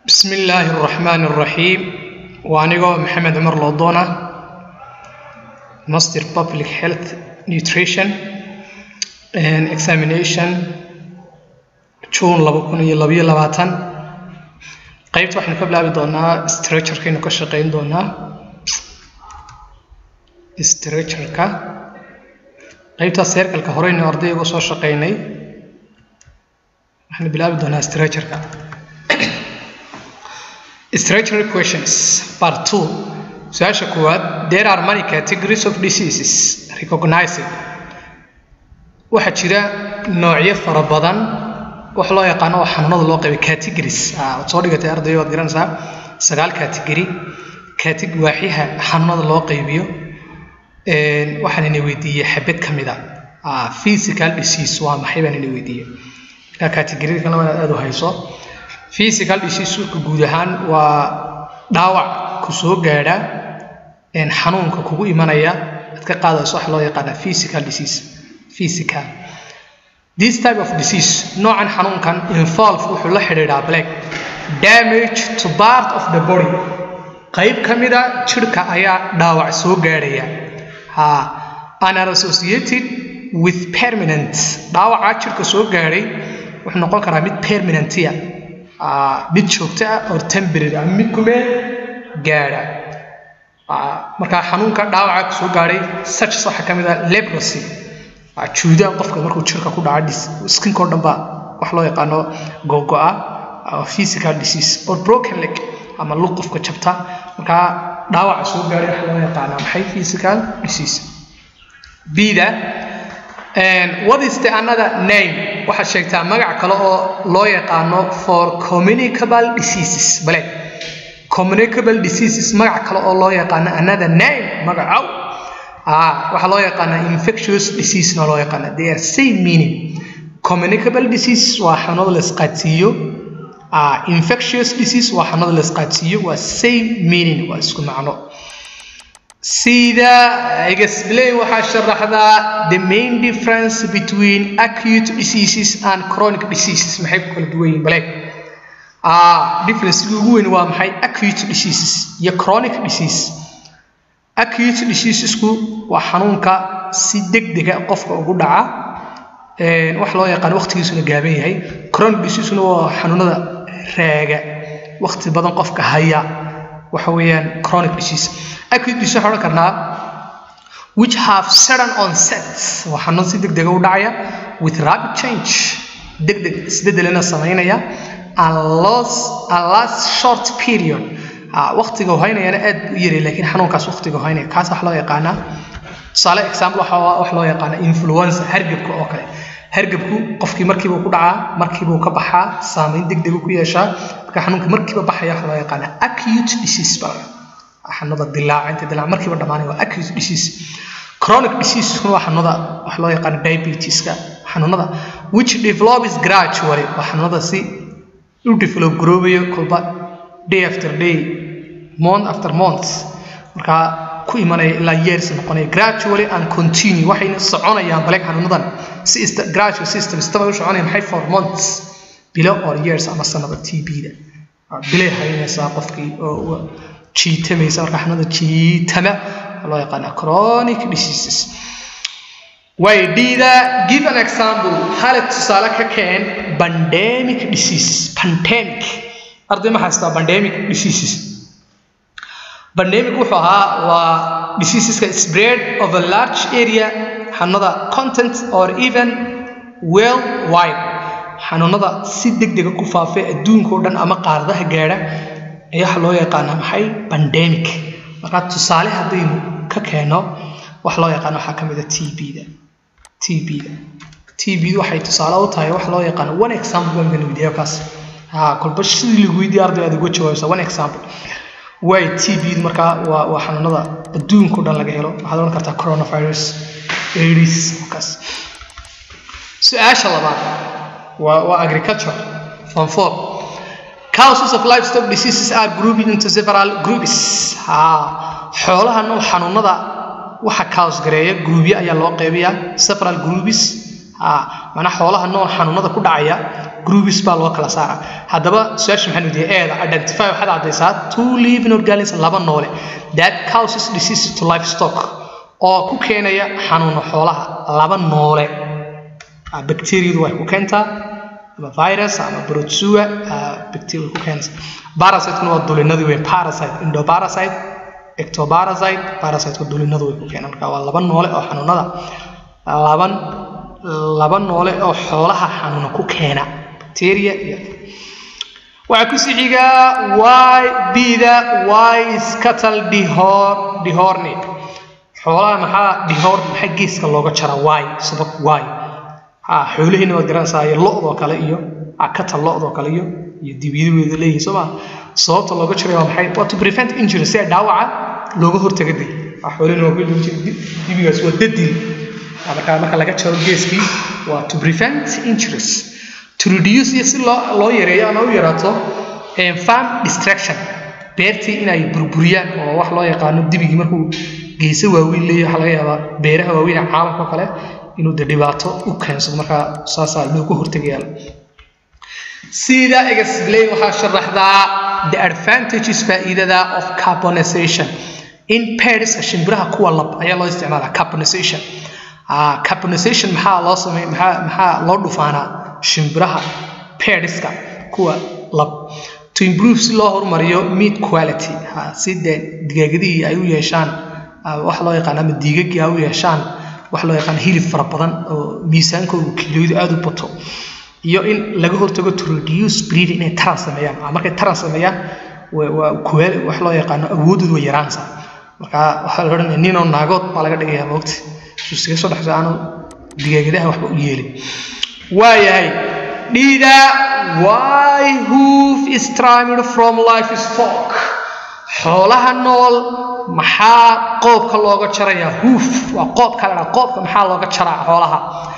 bismi illaahi araxmaani araxiim waa anigoo maxamed cumar loodoona master public health nutrition examination june laba kun iyo labayo labaatan qaybta waxaynu ka bilaabi doonaa structurekaynu ka shaqeyn doonaa structureka qaybtaas seerkalka horeynu ardayga uga soo shaqeynay waxaynu bilaabi doonaa structureka Structural questions part 2 su-aasha koowaad there are many categories of diseases recognized waxaa jira noocyo fara badan wax loo yaqaano oo xanuunada loo qaybay categories waad soo dhigatay arday waad garanaysaa sagaal category category waaxyaha xanuunada loo qaybiyo waxaan ina weydiiyey xabad ka mid a physical disease waa maxay baan ina weydiiyey ilaa categoryada kalena waa inaad aada u hayso physical diseaseska guud ahaan waa dhaawac ku soo gaadha xanuunka kugu imanaya aad ka qaadayso waxa loo yaqaana physical disease physical this type of disease noocan xanuunkan involve wuxuu la xidhiidhaa black damage to part of the body qayb ka mida jirhka ayaa dhaawac soo gaadhaya ha and are associated with permanent dhaawaca jirhka soo gaadhay wuxuu noqon karaa mid permanentia mid joogto ah or temporary ama mid kumeel gaadha markaa xanuunka dhaawaca kusoo gaadhay such waxaa ka mid ah leprosy juudaan qofka markuu jirka ku dhaca skinkoo dhan ba wax loo yaqaano gogo-a physical disease or broken leg ama lug qofka jabta markaa dhaawaca soo gaadhay waxa loo yaqaanaa maxay physical disease bida what is the another name waxaad sheegtaa magac kale oo loo yaqaano for communicable diseases bale communicable diseases magac kale oo loo yaqaano another name magacow waxaa loo yaqaanaa infectious disease na loo yaqaana they are same meaning communicable disease waa xanuunada la isqaadsiiyo infectious disease waa xanuunada la isqaadsiiyo waa same meaning waa isku macno sida explain waxaa sharaxdaa the main difference between acute diseases and chronic diseases maxay ku kala duwan yihiin bale differencega ugu weyn waa maxay acute diseases iyo chronic disease acute diseasesku waa xanuunka si degdega qofka ugu dhaca wax loo yaqaan waqtigiisuna gaaban yahay chronic diseasesuna waa xanuunada raaga waqti badan qofka haya waxa weeyaan chronic disease acute disease waxaan odhan karnaa which have sudden onset waa xanuun si degdega u dhacaya with rapid change degdeg isbedelena samaynaya and loss and last short period waqtiga haynayana aad u yari laakiin xanuunkaas waqtiga haynaya kaas wax loo yaqaanaa tusaale example waxa wax loo yaqaana influenza hargebka oo kale hargebku qofkii markiiba ku dhacaa markiiba ka baxaa saameyn degdeg ku yeeshaa marka xanuunka markiiba baxaya waxa loo yaqaana acute disease baa xanuunada dilaaca inta dilaaca markiiba dhamaanaya waa acute disease chronic disease waa xanuunada wax loo yaqaano diabetiska xanuunada which develops gradually waa xanuunada si u develop garoobayo kolba day after day month after month markaa ku imanaya ilaa years noqonaya gradually and continue waxayna soconayaan baleeg xanuunadan si gradual system istaba u soconaya maxay for months bilo or years ama sanada tb-da bilay haynaysaa qofkii oo jiitamaysa marka xanuunada jiitama loo yaqaana chronic diseases way dhida give an example hale tusaale ka keen pandemic diseases pandemic arday ma haystaa pandemic diseases pandemic wuxuu ahaa waa diseaseska spread of a large area xanuunada content or even world wide xanuunada si degdega ku faafay adduunka oo dhan ama qaaradaha gaadha ayaa waxa loo yaqaanaa maxay pandemic markaa tusaale haddaynu ka keeno wax loo yaqaano waxaa ka mid a tb-da tb-da tb-da waxay tusaale u tahay wax loo yaqaano one example baan baan weydiiya kaas ha kolba sidii lagu weydiiya arday aad uga jawaabaysa one example way tb-da markaa waa waa xanuunada adduunka o dhan laga helo waxaad odhan kartaa coronavirus aids kaas su-aasha labaad waa waa agriculture form four causes of livestock diseases are grouped into several groups ha xoolaha nool xanuunada waxa cause gareeya groupyo ayaa loo qaybiyaa several groups ha macnaa xoolaha nool xanuunada ku dhacaya groups baa loo kala saara haddaba su-aasha maxaan weydiiyey eeda identify waxaad caddaysaa two living organisms laba noole that causes disease to livestock oo ku keenaya xanuuno xoolaha laba noole bacteriadu way ku keentaa ama virus ama protsua bacteria ku keenaysa parasite-kuna waa dulinadii weyn parasite endoparasite ectoparasite parasite-ku dulinadu way ku keenaan marka waa laba noole oo xanuunada laban laba noole oo xoolaha xanuuna ku keena bacteria iyo waxaa ku sii xigaa y bida y scatal dihor dihorni xoolaha maxaa dihor maxaa geeska looga jara y sabab y ha xoolahiina waad garanaysaa iyo lo-doo kale iyo katal lo-doo kale iyo iyo dibiyadeeda leeyihin soo maa sababta looga jiray waa maxay waa to prevent injury si dhaawaca looga hortaga day xoolihina waa ku jira dibigaas waa dadil markaa marka laga jaro geeskii waa to prevent injuries to reduce iyo si loo loo yareeyo ama u yaraato farm distraction beertii inay burburiyaan oo wax loo yaqaano dibigii markuu geese waaweyn leeyahay waxaa laga yaabaa beeraha waaweyn ee caalamka oo kale inuu de dhibaato u keensado markaa saasaa looga hortagaya sida explain waxaa sharaxdaa the advantages faa'iidada of carbonization in pairs shimbiraha kuwa lab ayaa loo isticmaalaa carbonization carbonization maxaa loo samey maxaa maxaa loo dhufaanaa shimbiraha pairska kuwa lab to improve si loo horumariyo meat quality si dee digaagadihii ay u yeeshaan wax loo yaqaan ama diigagii ay u yeeshaan wax loo yaqaan hilib fara badan oo miisaankoodu kiilooyadu aada u bato iyo in laga hortago to reduce breeding inay taran sameeyaan markay taran sameeyaan waa kuwaal wax loo yaqaano awoodoodu way yaraanaysaa marka waxaa la odhanaya ninoo naagood baa laga dhigayaa moogta suusiga soo dhexso aanu digaagadaha waxba u yeelin waayahay dhida why hoof is trimmed from life is fork xoolaha nool maxaa qoobka looga jarayaa hoof waa qoobka la dhaha qoobka maxaa looga jaraa xoolaha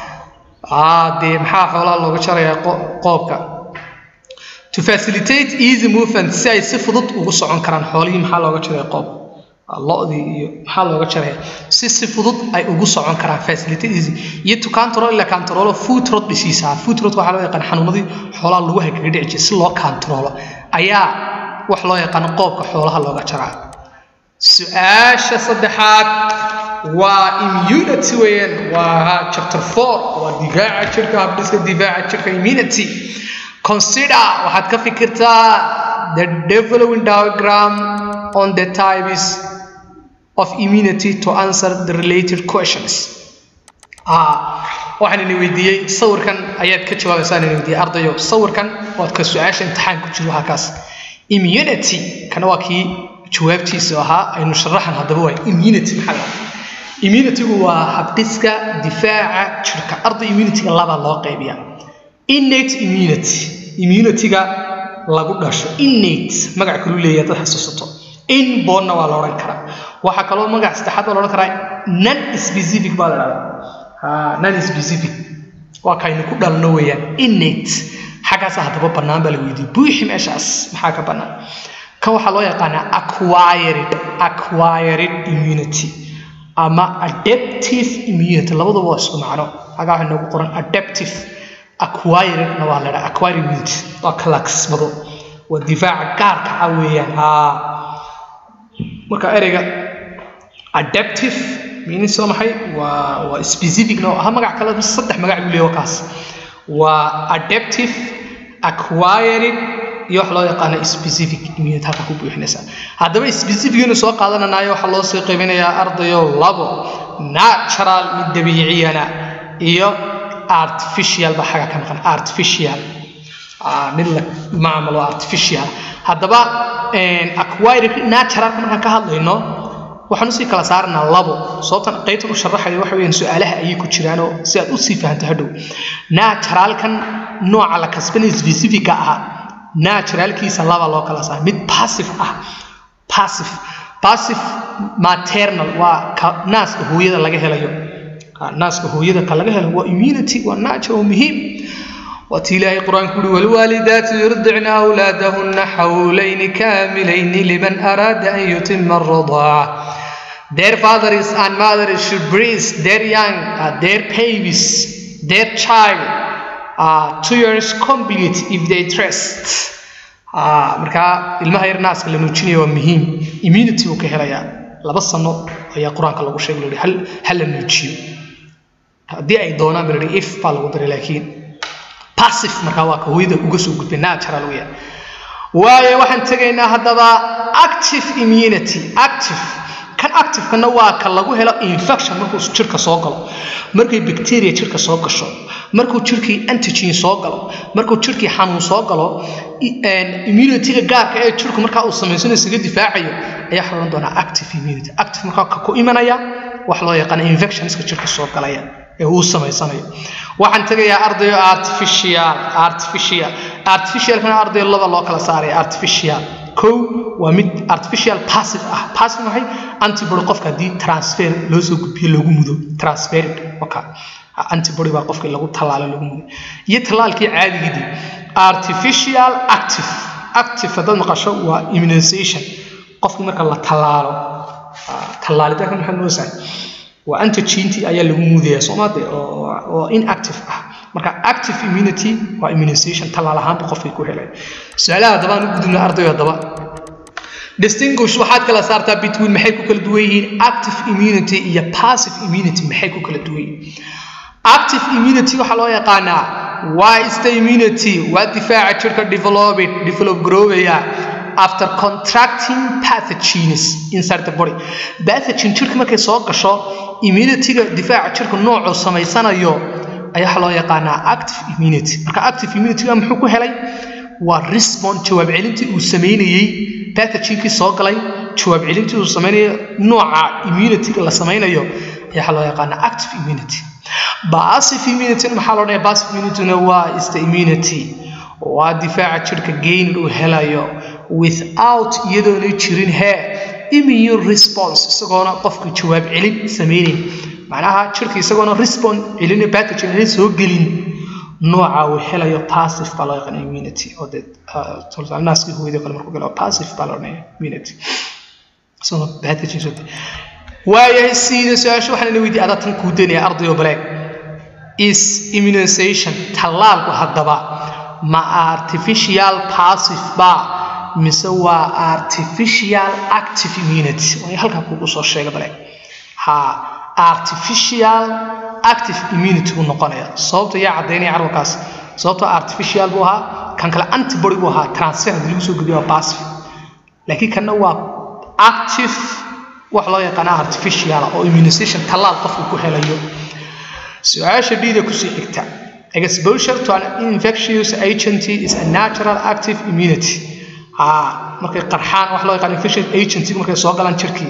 dee maxaa xoolaha looga jarayaa qoobka to facilitate easy movement si ay si fudud ugu socon karaan xoolihii maxaa looga jaraya qoob lo-dii iyo maxaa looga jaraya si si fudud ay ugu socon karaan facilitate easy iyo to control ila control food rot disease food rot waxaa loo yaqaan xanuunadii xoolaha lagu kaga dhici jiray si loo controlo ayaa wax loo yaqaan qoobka xoolaha looga jaraa su-aasha saddexaad waa immunity weeyaan waa chapter four waa difaaca jirka habdhiska difaaca jirka immunity consider waxaad ka fikirtaa the developing diagram on the types of immunity to answer the related questions waxaan idin weydiiyey sawirkan ayaad ka jawaabaysaa idin weydiiyey ardayo sawirkan waad ka su-aasha imtixaan ku jiro halkaas immunity kana waa kii jawaabtiisa ahaa aynu sharaxan haddaba waa immunity maxaa la immunitygu waa habdhiska difaaca jirka arday immunityga laba loo qaybiya innate immunity immunityga lagu dhasho innate magac kalu leeyahay dad xasuusato inbornna waa la odhan karaa waxaa kaloo magac saddexaad baa la odhan karaa non specific baa la dhahdaa non specific waa kaynu ku dhalno weeyaan innate xaggaasa haddaba bannaan baa la weydiiyey buuxi meeshaas maxaa ka bannaan kan waxaa loo yaqaanaa acquired acquired immunity ama adaptive immunity labaduba waa isku macno xagaa waxaa noogu qoran adaptive acquiredna waa la dhaha acquired immunity waa kala kasbado waa difaaca gaarka ah weeyaan haa marka ereyga adaptive meaning soo maxay waa waa specificna oo ah magac kale saddex magac buu leeyahay kaas waa adaptive acquired iyo wax loo yaqaano specific immunity halka ku buuxinaysa haddaba specificinu soo qaadananayo waxaa loo sii qaybinayaa ardayo labo natural mid dabiiciyana iyo artificial ba xaga ka maqan artificial mid la maamalo artificial haddaba acquired naturalka markaan ka hadlayno waxaan usii kala saaranaa labo sababtan qaybtan u sharaxayo waxa weeyaan su-aalaha ayay ku jiraanoo si aad usii fahanto hadhow naturalkan nooca la kasbanay specifica ah naturalkiisa laba loo kala saara mid passive ah passive passive maternal waa ka naaska hooyada laga helayo naaska hooyada ka laga helo waa immunity waa natural muhiim waati ilaahay qur-aanku uhi walwaalidaatu yurdicna awlaadahunna xawlayni kaamilayni liman araada an yutima aradaaca Their fathers and mothers should breast their young, uh, their babies their child uh, two years complete if they trust uh, markaa ilmaha yar naaska la nuujinayo waa muhiim immunity uu ka helayaa laba sano ayaa qur-aanka lagu sheegay loo hal hal la nuujiyo haddii ay doonaan baa if baa lagu daray laakiin passive markaa waa ka hooyada uga soo gudbay natural weya waayo waxaan tegaynaa haddaba active immunity active kan activekana waa ka lagu helo infection markuu jirka soo galo markay bacteria jirka soo gasho markuu jirkii antigen soo galo markuu jirkii xanuun soo galo immunityga gaarka ee jirku markaa uu samaysano isaga difaacayo ayaa xalan doonaa active immunity active markaa ka ku imanaya wax loo yaqaan infectionska jirka soo galaya ee uu samaysanayo waxaan tegayaa ardayo artificial artificial artificialkana ardayo laba loo kala saaraya artificial kow waa mid artificial passive ah passive maxay antibody qofka haddii transfer loo soo gudbiyo lagu mudo transferid waka antibody baa qofka lagu tallaalo lagu mudo iyo tallaalkii caadigidii artificial active active haddaad maqasho waa immunization qofkii marka la tallaalo tallaalitaanka maxaa loo sahay waa antigentii ayaa lagu muudaya soomaade oo inactive ah marka active immunity waa immunization tallaal ahaanba qofkay ku helay su-aalaha haddaba aan u gudubna ardayo haddaba distinguish waxaad kala saartaa between maxay ku kala duwan yihiin active immunity iyo passive immunity maxay ku kala duwan yihiin active immunity waxaa loo yaqaanaa waa is the immunity waa difaaca jirka developed develop garoobaya after contracting pathogens inside the body pathogen jirka markay soo gasho immunityga difaaca jirka noocuu samaysanayo ayaa waxaa loo yaqaanaa active immunity marka active immunityga muxuu ku helay waa respond jawaab celintii uu sameynayey pathogenkii soo galay jawaab celintii uu samaynayo nooca immunityga la samaynayo ayaa waxaa loo yaqaanaa active immunity passive immunity maxaa loo dhayaa passive immunityna waa is the immunity waa difaaca jirka gain uu helayo without iyadoona jirin hee immune response isagoona qofka jawaab celin sameynayn macnaha jirka isagoona respond celin pathogen aanay soo gelin nooca uu helayo passive baa loo yaqaan immunity oo dee naaskii hooyadii kale markuu galo passive baa loo dhaya immunity isagoo pathogen soo waayahay siida su-aasha waxaan ina weydiiyay adaa tan kuu danaya ardayo baleeg is immunization tallaalku haddaba ma artificial passive ba mise waa artificial active immunity waa halkaa kuugu soo sheega bale ha artificial active immunity buu noqonaya sababta yaa caddaynaya carwalkaas sababtoo artificial buu ahaa kan kale antibody buu ahaa transfer haddii lagu soo geliyo waa passive laakiin kanna waa active wax loo yaqaana artificial oo immunization tallaal qofku ku helayo su-aasha dhiida kusii xigta exposure to an infectious agent is a natural active immunity markay qarxaan wax loo yaqaan infectious agent markay soo galaan jirkii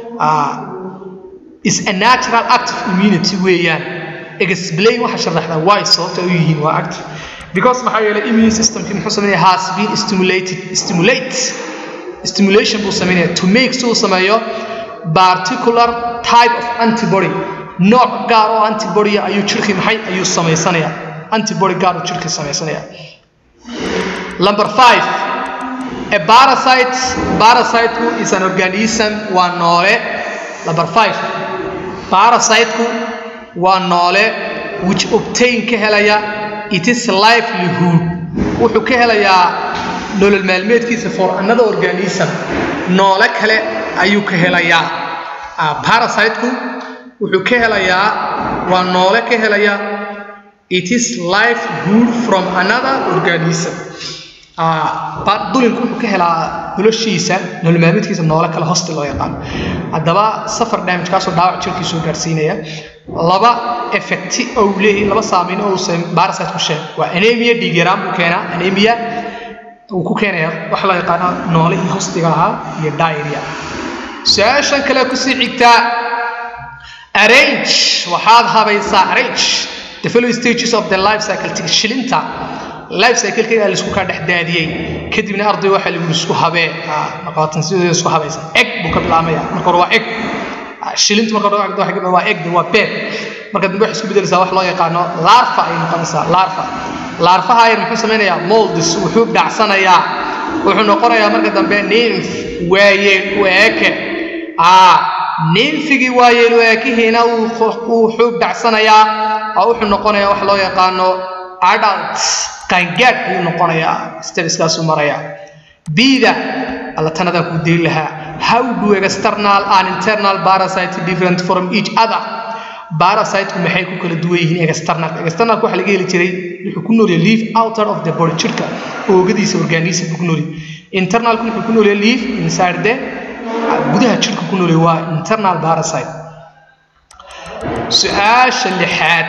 is a natural active immunity weeyaan explain waxa sharaxdaa why sababta u yihiin waa active because maxaa yeelay immune systemkii muxuu sameynaya has been stimulated stimulate stimulation buu sameynaya to make suu sameeyo particular type of antibody nooc gaar oo antibody ayuu jirkii maxay ayuu samaysanaya antibody gaar uu jirkii samaysanaya number five a parasite parasite is an organism waa noole number five parasiteku waa noole which obtain ka helaya it is livelihood wuxuu ka helayaa nolol maalmeedkiisa for another organism noole kale ayuu ka helayaa parasiteku wuxuu ka helayaa waa noole ka helaya it is livelihood from another organism dulinku wuxuu ka helaa noloshiisa nolol maalmeedkiisa noole kale hosti loo yaqaan haddaba safar damage kaasoo dhaawac jirkiisuu gaarsiinaya laba effecti ou leeyahay laba saameyn oo uu parasite ku sheeg waa anemia dhiig yaraan buu keenaa anemia uu ku keenaya waxa loo yaqaano noole iyo hostiga ahaa iyo diarrhea su-aashan kale kusii xigtaa arrange waxaad habaysaa arrange the following stages of the life cycle shilinta life cycle-ka laisku kaa dhex daadiyey kadibna arday waxaa lagu isku habee qaatan sidooda isku habaysa eg buu ka bilaamaya marka hore waa eg shilintu marka hore waa eg waa beed marka dambe waxay isku bedelaysaa wax loo yaqaano larfa ay noqonaysaa larfa larfaha ayar muxuu samaynayaa moldis wuxuu dhacsanayaa wuxuu noqonayaa marka dambe nymph waayeen u eeke ninfigii waayeelu aakihiina wuu xuub dhacsanayaa oo wuxuu noqonayaa wax loo yaqaano adult qaangaadh ayuu noqonayaa stabiskaasuu marayaa bida alla tanadaan kuu dayn lahaa how do external and internal parasite different from each other parasiteku maxay ku kala duwan yihiin external externalku waxa laga heli jiray wuxuu ku nool yahay leaf outer of the body jirka oogadiisa organism ku nool yahay internalku wuxuu ku nool yahay leaf inside the gudaha jirka ku nool yahay waa internal parasite su-aasha lixaad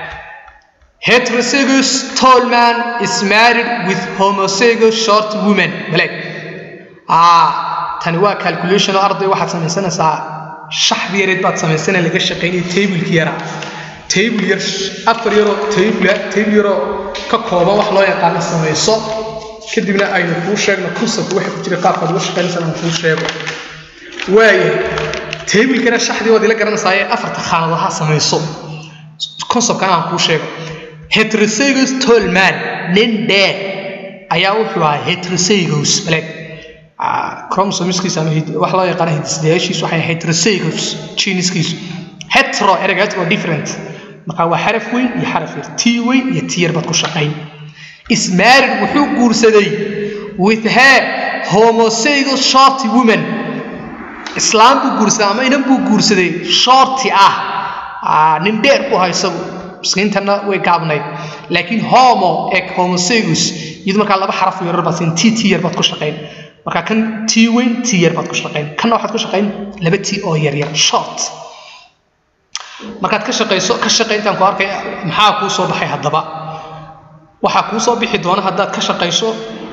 heterozygous tall man is married with homozygous short woman maleg ah tani waa calculation oo arday waxaad samaysanaysaa shaxdi yareed baad samaysana laga shaqaynaya tableki yaraa table yar afar yaroo table table yaroo ka kooban wax loo yaqaano samayso kadibna aynu kuu sheegno concept waxa ku jira qaabkaad uga shaqaynaysan aan kuu sheego waayahay tablekana shaxdii waad ila garanaysaa ee afarta khaanadood ha samayso conceptkana aan kuu sheego heterozygous tall man nin dheer ayaa wuxuu ahaa heterozygous maleg chromosomeskiisa ama wax loo yaqaano hidisdayaashiisu waxay heterozygous geniskiisu hetero ereyga hetero different marka waa xaraf weyn iyo xaraf yar t weyn iyo t yar baad ku shaqayn ismaarid wuxuu guursaday with her homozygous shorty woman islaam buu guursaday ama inan buu guursaday shorty ah nin dheer u ha isagu miskiintana way gaabnayd laakiin homo eg homozygous iyadu markaa laba xaraf yarar baad siin t t yar baad ku shaqayn marka kan t weyn t yar baad ku shaqayn kanna waxaad ku shaqayn laba t oo yar yar short markaad ka shaqayso ka shaqayntaan ku arkay maxaa kuu soo baxay haddaba waxaa kuu soo bixi doona haddaad ka shaqayso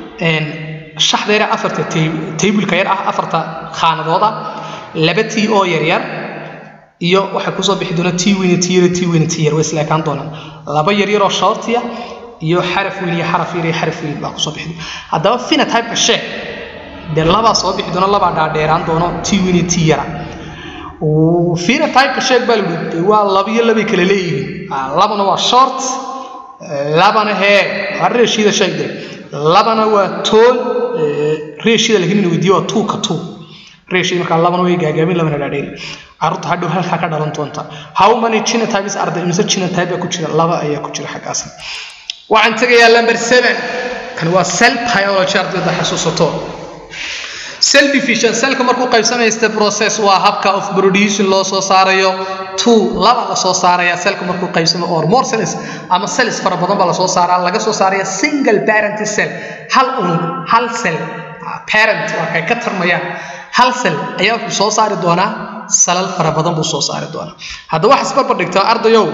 shaxda yar afarta tableka yar ah afarta khaanadooda laba t oo yar yar iyo waxaa kusoo bixi doona t weyn t yar t weyn t yar way isla ekaan doonaan laba yar yaroo shortiya iyo xaraf weyn iyo xaraf yar iyo xaraf weyn baa kusoo bixi doona haddaba phenotype-ka sheeg dee labaa soo bixi doona labaa dhaadheeraan doono t weyn iyo t yara phenotype-ka sheeg baa lagu de waa laba iyo labay kala leeyihiin labana waa short labana hee waa reeshida sheeg de labana waa tool reeshida laakiin in weydiiyo waa two ka two reeshida markaa labana way gaagaamin labana dhaadheeri carruurta hadhow halkaa ka dhalan doonta how many genotypes arday imise genotype baa ku jira laba ayaa ku jira xaggaas waxaan tegayaa number seven kan waa cell biology ardayda xasuusato cell division cellka markuu qaybsamaysta process waa habka of producing loo soo saarayo two laba la soo saaraya cellka markuu qaybsamo or more cells ama cells fara badan baa la soo saaraa laga soo saaraya single parent cell hal unug hal cell parent waa kay ka tarmayaan hal cell ayaa wuxuu soo saari doonaa salal fara badan buu soo saari doonaa haddaba wax isbarbar dhigtaa ardayow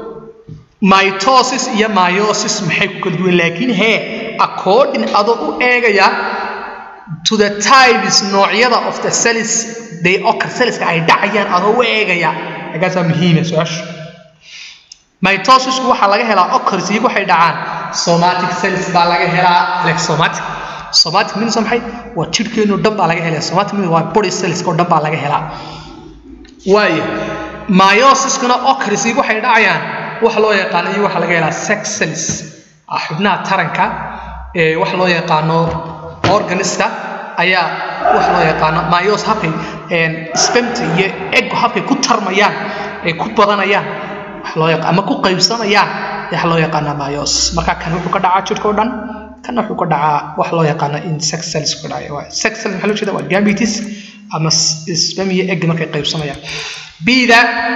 mitosis iyo myosis maxay ku kala duwan laakiin hee according adoo u eegaya to the types noocyada of the cells they occur cellska ay dhacayaan adoo u eegaya agaasaa muhiima su-aashu mitosisku waxaa laga helaa occurs iyagu waxay dhacaan somatic cells baa laga helaa like somatic somatic means maxay waa jidhkeenu dhan baa laga helaa somatic means waa body cells oo dhan baa laga helaa waayo myosiskuna occurs iyagu waxay dhacayaan waxa loo yaqaano iyo waxa laga helaa sex cells xubnaha taranka ee waxa loo yaqaano organiska ayaa waxa loo yaqaano myos habkay spemta iyo eggu habkay ku tarmayaan ay ku badanayaan waxa loo yaqaan ama ku qaybsamayaan waxa loo yaqaana myos marka kan wuxuu ka dhacaa jirka oo dhan kana wuxuu ka dhacaa waxa loo yaqaano in sex cells ku dhacaya waa sex cell maxaa loo jeeda waa gametes ama spem iyo egg markay qaybsamayaan bida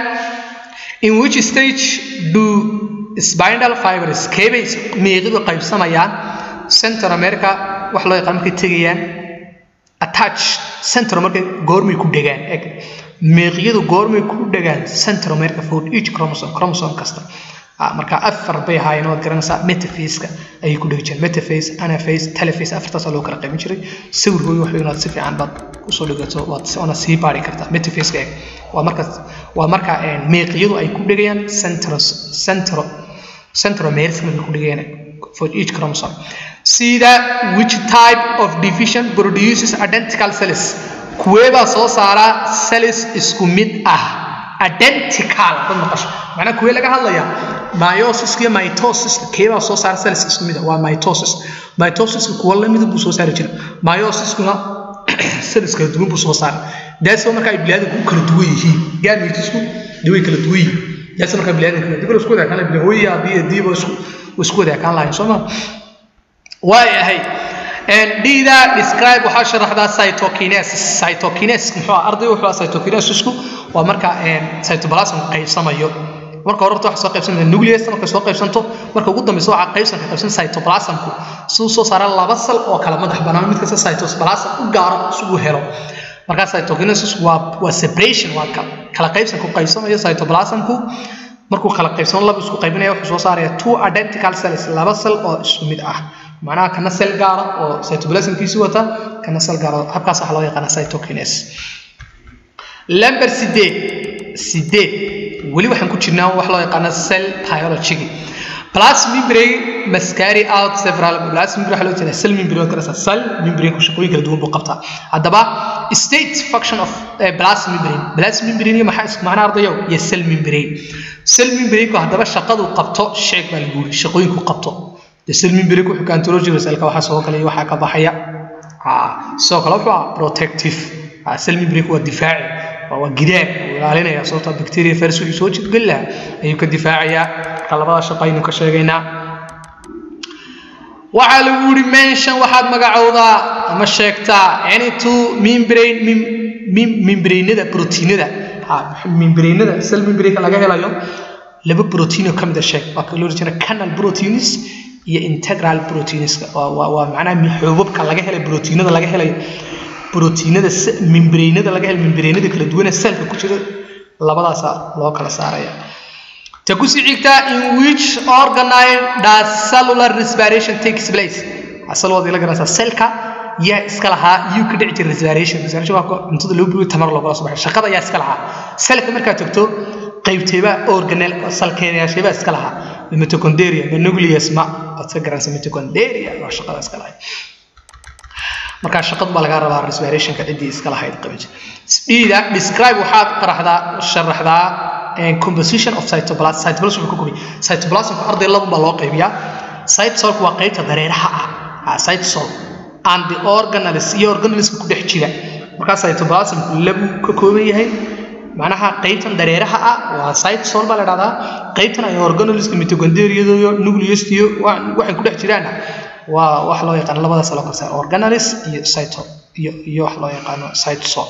in which stage do spinal fibers keebay meeqidu qaybsamayaan central america wax loo yaqaan markay tegayaan attach central markay goormay ku dhegaan eg meeqyadu goormay ku dhegaan central america for each chromosome chromosome kasta marka afar bay ahaayeen waad garanaysaa metaphase-ka ayay ku dhegi jireen metaphase anaphase telephase afartaasaa loo kala qaybin jiray sawirkooda wax inaad si fiican baad usoo dhigato waad ona sii baari kartaa metaphase-ka eg waa marka waa marka meeqyadu ay ku dhegayaan central central central america markay ku dhegayaan for each chromosome see that which type of division produces identical cells kuweebaa soo saara cells isku mid ah identical dad maqasho macnaa kuwee laga hadlaya myosis iyo mitosis keebaa soo saara cells isku mid ah waa mitosis mitosiska kuwa lamida buu soo saari jira myosiskuna cells kala duwan buu soo saaray daasoo marka ay biniaadamku u kala duwan yihiin gametisku dee way kala duwan yihiin daasoo marka biniaadamka dib isku wada kaan lahayn hooya abiya diiba isku isku wada kaan lahayn soo ma waay ahay dhida describe waxaa sharaxdaa cytokinesis cytokinesis muxuu ah arday wuxuu ah cytokinesisku waa marka cytoplasm qaybsamayo marka hore horta waxa soo qaybsanaya nucleus marka soo qaybsanto marka ugu dambeysa waxa qaybsan ka qaybsan cytoplasmku siduu soo saara laba sal oo kala madax bannaan mid kasta cytoplasm u gaaro isugu helo marka cytokinesis waa waa separation waa kala qaybsan ku qaybsamayo cytoplasmku markuu kala qaybsano laba isku qaybinaya wuxuu soo saaraya two identical cells laba sal oo isku mid ah macnaha kana sel gaara oo cytoplasmkiisi wata kana sel gaara habkaas waxaa loo yaqaana cytokinesis lamber sideed sideed weli waxaan ku jirnaa wax loo yaqaano cell biology plus membrane must carry out several plus membrane waxaa loo jeedaa cell membrane waa karasa cell membrane ku shaqooyin kala duwan buu qabtaa haddaba state function of uh, plus membrane plus membrane maxaa isku macna ardayo iyo cell membrane cell membrane ku haddaba shaqadu qabto sheeg baa lagu yiri shaqooyinku qabto de cell membrane ku xukaan tologiga cellka waxaa soo galaya waxaa ka baxaya sidoo kale wuxuu ah protective cell membrane waa difaaci waa gidaar uu ilaalinaya sababtoo bacteria virus wixii soo jidgeli lahaa ayuu ka difaacayaa marka labada shaqo aynu ka sheegaynaa waxaa lagu yidhi mention waxaad magacowdaa ama sheegtaa any two membrane membrainada proteinada membrainada cell membrane laga helayo laba protein oo ka mid a sheeg waa ka loo jeeda canal proteins iyo integral proteins waa waa macnaha xoobabka laga helay proteinada laga helayo brotiinada membrainada laga helo membrainada kala duwan ee cellka ku jira labadaasa loo kala saaraya ta ku sii xigta in which organelle does cellular respiration takes place asal wadi la garanaysaa cellka yaa iska lahaa yuu ka dhici jira respiration respiration waa cuntada loo buuyo tamar loogala soo baxay shaqada yaa iska lahaa cellka markaad tagto qaybteeba organelle salkeedayaasheeba iska lahaa mitochondria ma nucleus ma aad ka garanaysa mitochondria waa shaqada iska lahayd markaa shaqadu baa laga rabaa respirationka ciddii iska lahayd qabij dhiida describe waxaad qaraxdaa sharaxdaa composition of cytoplasm cytoplasm wuxuu ka kooban cytoplasmka arday laba baa loo qaybiyaa cytosolku waa qaybta dareeraha ah cytosol and the organelles iyo organelleska ku dhex jira markaa cytoplasmku labuu ka kooban yahay macnaha qaybtan dareeraha ah waa cytosol baa la dhahdaa qaybtan ay organelleska mitochondriada iyo nucleus iyo waxay ku dhex jiraana waa wax loo yaqaano labadaas loo kala saaro organelles iyo cyto iyo iyo wax loo yaqaano cytosol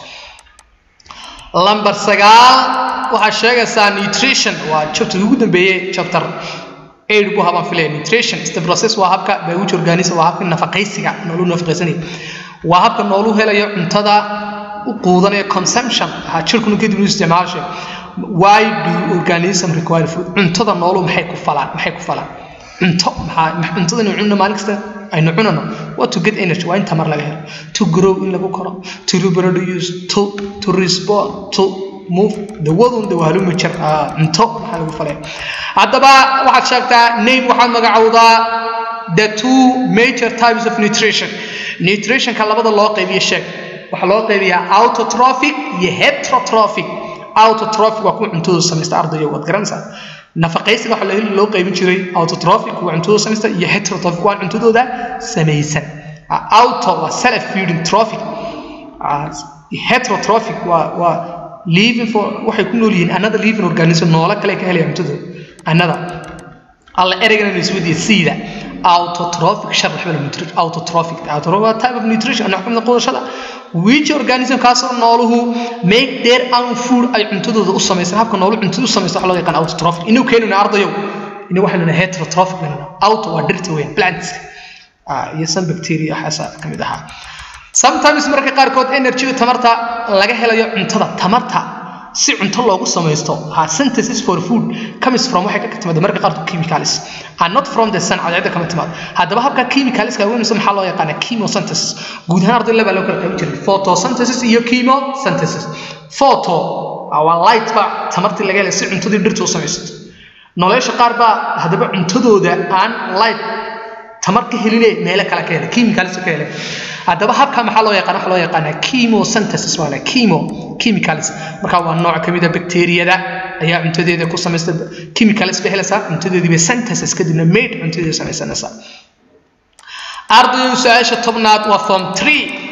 lamber sagaal waxaa sheegaysaa nutrition waa chapter ugu dambeeyey chapter eight buu habaan filaya nutrition is the process waa habka biology organism waa habka nafaqaysiga noolu nafaqaysanaya waa habka noolu helayo cuntada u quudanayo consumption ha jirkuna kadib uu isticmaashay why do organism require food cuntada noolu maxay ku falaan maxay ku falaan cunto maxaa cuntada inuu cunno maalin kasta aynu cunano waa to get energy waa in tamar laga helo to grow in lagu koro to reproduce to to respond to move dawadun dawaaluma jir cunto maxaa lagu falaya haddaba waxaad sheegtaa name waxaad magacowdaa the two major types of nutrition nutritionka labada loo qaybiyo sheeg waxaa loo qaybiyaa autotrophic iyo heterotrophic autotrophic waa kuwa cuntooda samaysta ardayo waad garanaysaa nafaqaysiga waxaa loo qaybin jiray autotrophic waa cuntadooda samaysta iyo heterotrophic waa cuntadooda samaysan auto waa self feeding trophic heterotrophic waa waa living for waxay ku nool yihiin another living organism noole kale ka helaya cuntadooda another alla ereygan inuu isweydiiya siida autotrophic sharax baa nutrition autotrophic autotrophic waa type of nutrition nooc kamid qudashada which organism kaasoo nooluhu make their own food ay cuntadooda u samaysan habka noolu cuntada u samaysan waxa loo yaqaan autotrophic inuu keenuna ardayow inuu waxaa lena heterotrophic lena auto waa dhirta weyn plants iyo some bacteria waxaasa ka mid ahaa sometimes marka qaarkood energy tamarta laga helayo cuntada tamarta si cunto loogu samaysto ha synthesis for food comes from waxay ka timaada marka qaarkood chemicals are not from the sun cadceedda kama timaado haddaba habka chemicalska weynaysa maxaa loo yaqaanaa chemosynthesis guud ahaan arday laba loo kala qaybin jiray photosynthesis iyo chemosynthesis photo waa light ba tamartii laga helay si cuntadii dhirta u samaysato nolosha qaar baa haddaba cuntadooda aan light tamar ka heline meelo kale ka helay chemicals ka helay haddaba habka maxaa loo yaqaan waxa loo yaqaanaa chemosynthesis waa la chemo chemicals marka waa nooc ka mid a bacteriyada ayaa cuntadeeda ku samaysta chemicals bay helaysaa cuntadeedii bay synthesis kadibna made cuntadeeda samaysanaysaa ardaydu su-aasha tobnaad waa form three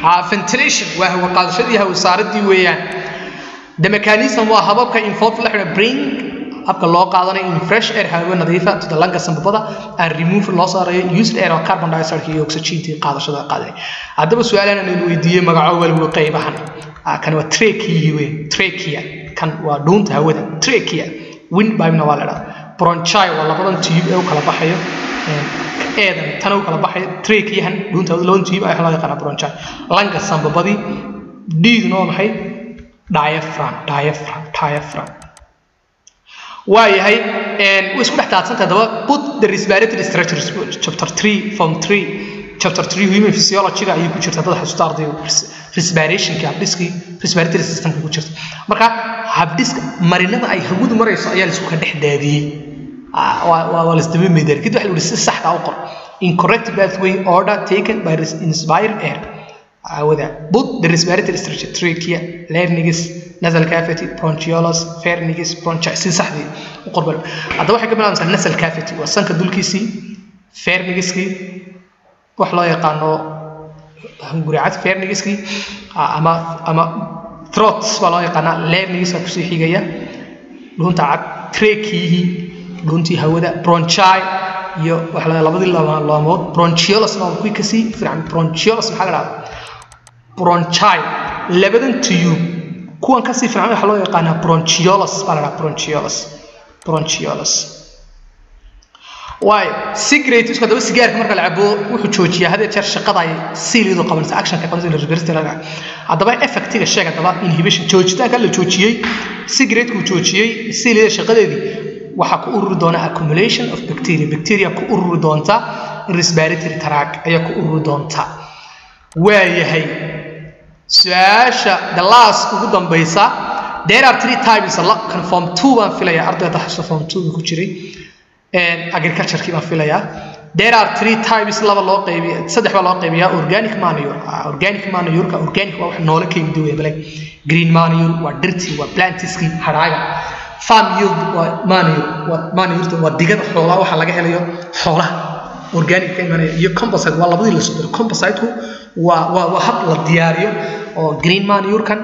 ha ventilation waa hawo qaadashadii hawo saaradii weeyaan the mechanism waa hababka involved la xidha bring habka loo qaadanayo in fresh air hawo nadiifa to the lungs sanbabada and remove loo saarayo used air oo carbon dioxide iyo oxygentii qaadashada qaadanay haddaba su-aalana laynu weydiiyey magaco waliba qaybahan kan waa trachea wey trachea kan waa dhuunta hawada trachea windpipena waa la dhaha bronchi waa labadan tube ee u kala baxayo eedan tana u kala baxayo tracheahan dhuunta hawada labadan tube ayaa loo yaqaanaa bronchi langa sanbabadii dhiiduna waa maxay diaphragm diaphragm diaphragm waayahay way isku dhex taadsantahay daba put the respiratory structures chapter 3 form 3 chapter 3 human physiology ayay ku jirta dad xasuusta ardayga respirationka habdhiskii respiratory systemka ku jirta marka habdhiska marinada ay hawadu marayso ayaa laisku ka dhex daadiyey waa lasdaba meedar kadib waxa la si saxda u qor incorrect pathway order taken by inspired air hawada put the respiratory structure trachea larynx nasal cavity bronchioles pharynx bronchi si saxdii u qor bal haddaba waxay ka bilaabaysaa nasal cavity waa sanka dulkiisii pharynxkii wax loo yaqaano hunguricad pharynxkii ama ama throat baa loo yaqaanaa larynxka kusii xigaya dhuunta cad tracheihii dhuuntii hawada bronchi iyo waxa la labadii laamood bronchioles waa kuwii kasii fiican bronchioles maxaa la dhahdaa bronchi labadan tube kuwan kasii fiican waxaa loo yaqaanaa bronchioles baa la dhahaa bronchioles bronchioles waayo cigarette isku hadaba sigaarka marka la cabo wuxuu joojiyaa hadee jeer shaqada ay siilidu qabanaysa actionka qabanaysa reversity laga haddaba effectiga sheeg haddaba inhibition joojitaanka la joojiyey cigarette-ku joojiyey siilida shaqadeedii waxaa ku ururi doona accumulation of bacteria bacteria ku ururi doonta respiratory tract ayaa ku ururi doonta waayahay su-aasha the last ugu dambaysa there are three types kan form two baan filaya ardayda xasuusta form two ku jiray agriculture-kii baan filayaa there are three types laba loo qaybiya saddex baa loo qaybiyaa organic manure organic manure-ka organic waa wax noole ka yimid weeye bale green manure waa dhirtii waa plantiskii hadhaaga farm yield waa manure waa manure waa digada xoolaha waxa laga helayo xoolaha organic ka imanaya iyo composite waa labadii la soo diray composite-ku waa waa waa hab la diyaariyo oo green manure-kan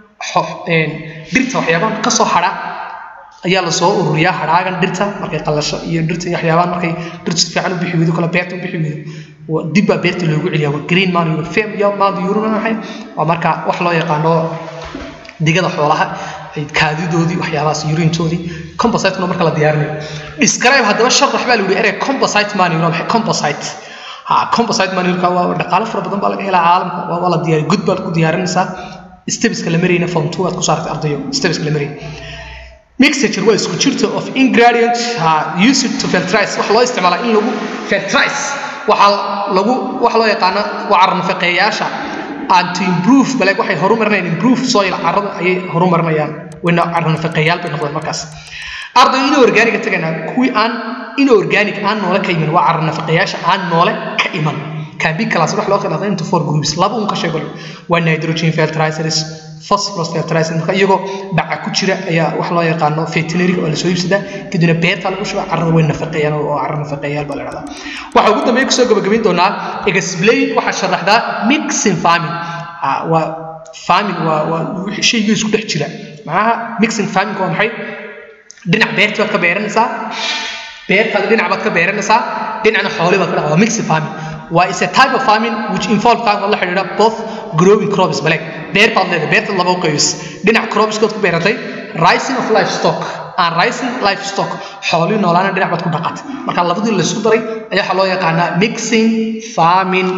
dhirta waxyaabahan ka soo hadha ayaa lasoo ururiyaa hadhaagan dhirta markay qalasho iyo dhirta iyo waxyaabahan markay dhirtu si fiican u bixi weydo kale beerta u bixi weydo dib baa beerta loogu celiyaa waa green manure fem iyo manure maxay waa marka wax loo yaqaano digada xoolaha kaadidoodii waxyaabahaas uriintoodii composite-kuna marka la diyaarinayo describe haddaba sharax baa la yidhi erey composite manure maxay composite ha composite manure-ka waa dhaqaale fara badan baa laga helaa caalamka waa la diyaariya good baad ku diyaarinaysaa stebiska la marayna form two aad ku saartay ardayo stebiska la marayna mixture waa isku jirta of ingredient uh, used to fertilize waxa loo isticmaalaa in lagu fertilize waxaa lagu waxa loo yaqaano waa carnafaqeeyaasha and to improve bale waxay horumarinayaan improve soil carrada ayay horumarinayaan wayna carnafaqeeyaal bay noqdeen markaas arday in organic tagana kuwii aan in organic aan noole ka iman waa carnafaqeeyaasha aan noole ka iman can be class wax loo kala qaaday into four groups laba un ka sheego waa nitrogen fertilizers phosphorus fertilizer marka iyagoo baca ku jira ayaa wax loo yaqaano veterinary oo la soo iibsadaa kadibna beerta lagu shuba carrada way nafaqeeyaan oo carra nafaqeeyaal baa la dhahdaa waxa ugu dambeeya kusoo gabagabayn doonaa explain waxaa sharaxdaa mixing farming waa farming waa waa shaygii isku dhex jira macnaha mixing farming waa maxay dhinac beerti baad ka beeranaysaa beertaada dhinac baad ka beeranaysaa dhinacna xooli baad ka dhaqaa waa mixing farming waa is a type of farming which involve farm la xidhiidha both growing crops bale beer baad leedahay beerta laba u qaybis dhinac cropskood ku beeratay rising of livestock and rising livestock xoolii noolaana dhinac baad ku dhaqatay marka labadii la isku daray ayaa waxaa loo yaqaanaa mixing farming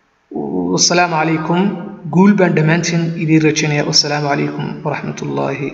wasalaamu calaykum guul baan dhammaantiin idiin rajaynaya wasalaamu calaykum waraxmat ullaahi